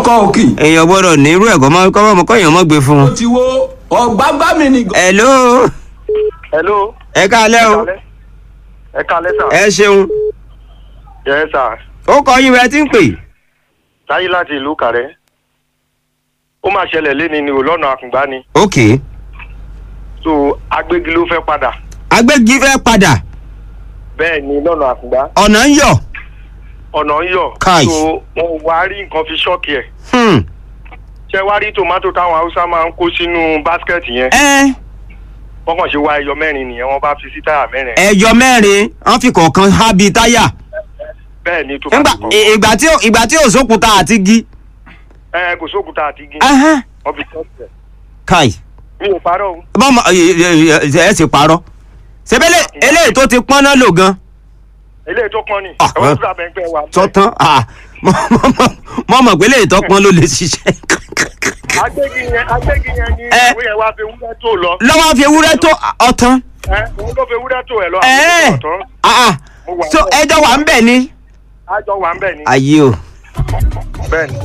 ọkọ òkì èèyàn gbọ́dọ̀ ní irú ẹ̀kọ́ mọ́ kọ́ mọ́ kọ́yàn mọ́ gbé fún ó un. ti wo ọ̀gbágbá mi ni. hello hello. ẹ káalẹ́ o ẹ kalẹ sà. ẹ ṣeun yẹ sà. ó kọ yín bẹ́ẹ̀ tí ń pè. táyé láti ìlú kàrẹ́. ó máa ṣẹlẹ̀ léni ni ò lọ́nà àkùngbá ni. ok so agbégi ló fẹ́ padà. agbégi fẹ́ padà bẹ́ẹ̀ ni lọ́nà àkùngbá. ọ̀nà ń yọ̀. ọ̀nà ń yọ̀. Káì. so wọn wá rí nǹkan fi ṣọ́ọ̀kì ẹ̀. Hmm. ṣé wá rí tòmátò táwọn haúsá máa ń kó sínú báskẹ̀tì yẹn. ẹ wọ́n kàn ṣe wá ẹyọ mẹ́rin nìyẹn wọ́n bá fi sí táyà mẹ́rin. ẹyọ mẹ́rin wọ́n fi kọ̀ọ̀kan há bíi táyà. bẹ́ẹ̀ ni Ńgbà- tòmátò kan. ì- ìgbà tí ò- ìgbà tí ò sókùtà àti gi. ẹ kò sókùtà àti igi. Ahán. wọ́n fi ṣọ́ọ̀kì ẹ̀. kai mi ò parọ́ o. bọ́mọ ẹ sì parọ́ sebele eléyìí tó ti pọ́n náà lò gan eléyìí tó pọ́n ni. Ah, ẹ̀wọ́n eh. tó dàbẹ̀ ń pẹ́ wa. sọ́tán mọ́ mọ̀ pé eléyìí tó pọ́n ló lè ṣiṣẹ́ agbégi yẹn agbégi yẹn ni Ẹ. ìwé yẹn wá fi wúrẹ́ tó lọ. lọ́wọ́ fi ewúrẹ́ tó ọ̀tán ẹ òun ló fi wúrẹ́ tó ẹ lọ. ẹ̀ẹ́ àwọn tó tọ̀ Ah, ah. Mo wà so bẹ́ẹ̀. ẹjọ́ wà ń bẹ̀ ni àjọ wà ń bẹ̀ ni. ayé o bẹ́ẹ̀ ni.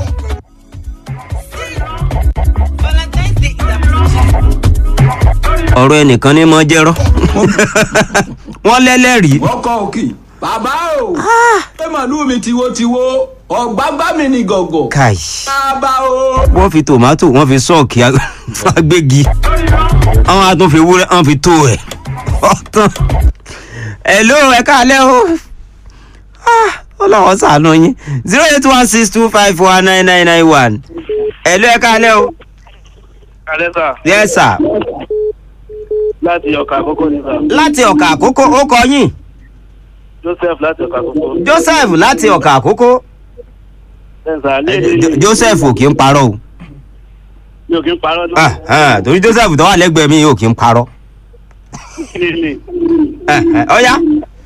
ọ̀rọ̀ ẹnìkan ní mọ́ jẹ́rọ́ wọ́n lẹ́lẹ́rìí ọkọ òkì bàbá o. pé màlúù mi tiwo-tiwo ọ̀gbágbá mi ni gọ̀gọ̀. kai bàbá o. wọ́n fi tòmátò wọ́n fi sọ́ọ̀kì agbégi àwọn àtún fi wúrẹ́ wọ́n fi tó ẹ̀ ọ̀tán hello ẹ káalẹ́ o Ah, ọlọ́wọ́ sàánú yín zero eight one six two five one nine nine nine one hello ẹ káalẹ́ o alẹ́ sà yes sir láti ọkà àkókò ní sà láti ọ̀kà àkókò ó kọ yín joseph láti ọkà àkókò. joseph láti ọ̀kà àkókò bẹ́ẹ̀ sà Eh, Jo- joseph ò kí ń parọ́ o mi ò kí ń parọ́ ní. Ah, ah, torí joseph tó wà lẹ́gbẹ̀ẹ́ mi ò kí ń parọ́ Eh, eh, ọ̀ya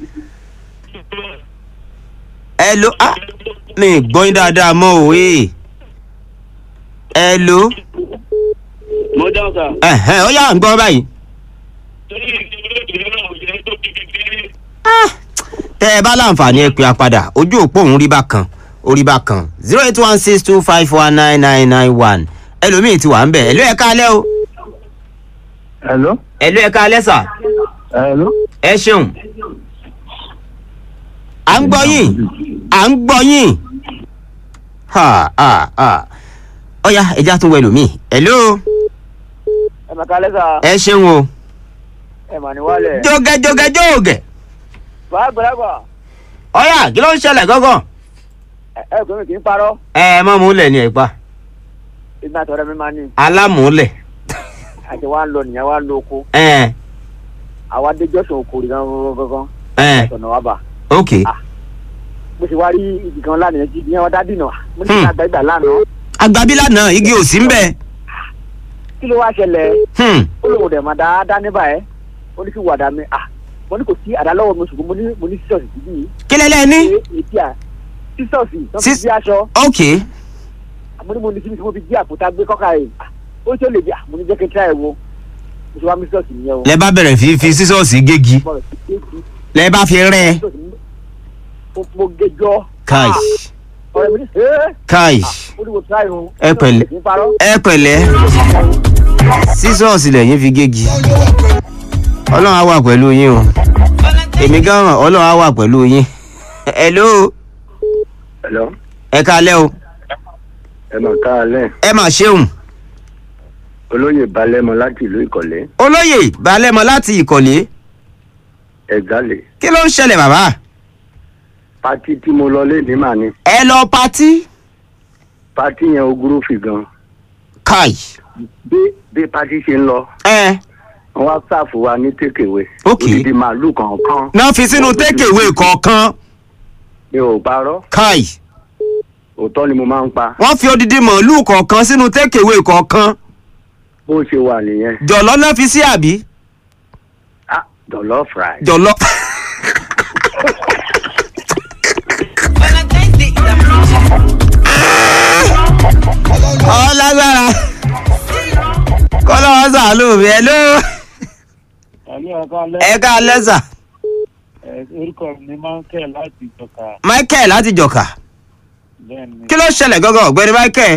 hello ah mi ì gbọ́ yín dáadáa mọ́ o ee hello mo dáhùn sà. Eh, eh, ọ̀ya ń gbọ́ báyìí tẹ́ ẹ bá láǹfààní ẹ pè á padà ojú òpó òun rí bákan orí bákan zero eight one six two five one nine nine nine one ẹlòmíì ti wà ń bẹ̀ ẹ̀lú ẹ̀ káalẹ́ o hello. ẹ̀lú ẹ̀ káalẹ́ sà hello. ẹ ṣeun à ń gbọ́ yín à ń gbọ́ yín ha ha ha ọ̀ya ẹja tún wẹ̀ lómi ẹ̀lú ẹ mà kálẹ́ sà ẹ ṣeun o ẹ mà ní wálẹ̀. jógẹ jógẹ jógẹ bàá gbọ́dọ̀ ọ̀ya kí ló ń ṣẹlẹ̀ gángan ẹ ẹ kò mi kì í parọ́ ẹ mọ́ múlẹ̀ ni ẹ̀ pa ìgbà tọrẹ mi máa ní alámúlẹ̀ àti wàá lọ nìyẹn wàá lọ oko ẹ̀ àwa dé jọ́sùn oko rí gangan gangan ẹ̀ ọ̀nà wa bà ok mo sì wá rí ibì kan lánàá jí ní ọ̀dá dìnà mo ní Hmm. kí àgbà ìgbà lánàá agbábílà náà igi ò sí ń bẹ̀ kí ló wá ṣẹlẹ̀ Hmm, ó lóun dẹ̀ máa dá dá níbà ẹ́ ó ní kí wàdà mi à mo ní kò sí àdá lọ́wọ́ mi ṣùgbọ́n mo ní mo ní sísọ̀sì síbí yìí kí lẹ́lẹ́ ní ṣé èdè à sísọ̀sì tó fi Sis- bí aṣọ ok mo ní mo ní síbi tí mo fi jí àpótá gbé kọ́ka rẹ̀ ó tí ó lè bí à mo ní jẹ́ kí n tíra ẹ̀ wo mo ṣe wá mi sísọ̀sì nìyẹn o. lẹ bá bẹ̀rẹ̀ fi fi sísọ́ọ̀sì gégi mo rẹ̀ sí kéèkì lẹ bá fi rẹ́ sísọ̀sì mo mo gẹjọ́ káì ọ̀rẹ́ mi ní ẹ́ káì mo ní mo tíra ẹ̀ o. Ẹ pẹ̀lẹ́. kì í parọ́. ẹ pẹ̀lẹ́ sísọ́ọ̀sì lẹ́yìn fi gégi ọlọ́run á wà pẹ̀lú yín o èmi gan mọ̀ ọlọ́run á wà pẹ̀lú yín hello hello ẹ káalẹ́ o ẹ mà káàlẹ́ ẹ mà ṣeun olóyè balẹ̀mọ láti ìlú ìkọ̀lẹ́ olóyè balẹ̀mọ láti ìkọ̀lé ẹ̀gálẹ̀ kí ló ń ṣẹlẹ̀ bàbá pati tí mo lọ lé ní màá ní ẹ lọ patí pati yẹn ogúrú fi gan káì bí bí pati ṣe ń lọ ẹ wọn wá sáàfù wa ní tékèwé Ok. odidi màálù kọ̀ọ̀kan náà fi sínú tékèwé kọ̀ọ̀kan mi ò parọ́ káì òótọ́ ni mo máa ń pa wọ́n fi odidi màálù kọ̀ọ̀kan sínú tékèwé kọ̀ọ̀kan bó ṣe wà nìyẹn jọ̀lọ́ náà fi sí àbí ah dọ̀lọ́ fry jọ̀lọ́. ọlágbára kọ́lọ́ wọn sàánú mi ẹ ló Àlọ́ ọ̀ká lẹ́ ẹ ká lẹ́sà ẹ̀ orúkọ mi ni máa ń kẹ́ láti ìjọka michael láti jọ̀ka bẹ́ẹ̀ ni. kí ló ṣẹlẹ̀ gángan ọ̀gbẹ́ni michael